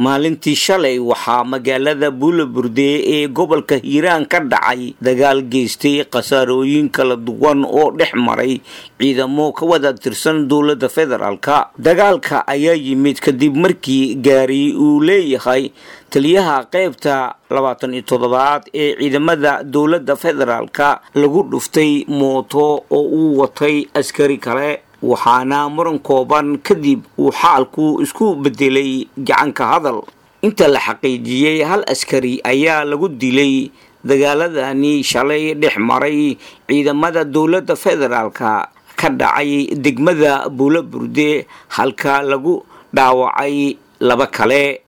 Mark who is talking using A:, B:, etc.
A: maalintii shalay waxaa magaalada buulaburde ee gobolka hiiraan ka dhacay dagaal geystay khasaarooyin kala duwan oo dhex maray ciidamo ka wada tirsan dowladda federaalka dagaalka ayaa yimid kadib markii gaari uu leeyahay taliyaha qaybta labaatan iyo toddobaad ee ciidamada dowladda federaalka lagu dhuftay mooto oo uu watay askari kale waxaana muran kooban kadib uu xaalku isku bedelay gacanka hadal inta la xaqiijiyey hal askari ayaa lagu dilay dagaaladani shalay dhex maray ciidamada dowladda federaalka ka dhacay degmada buulaburde halka lagu dhaawacay laba kale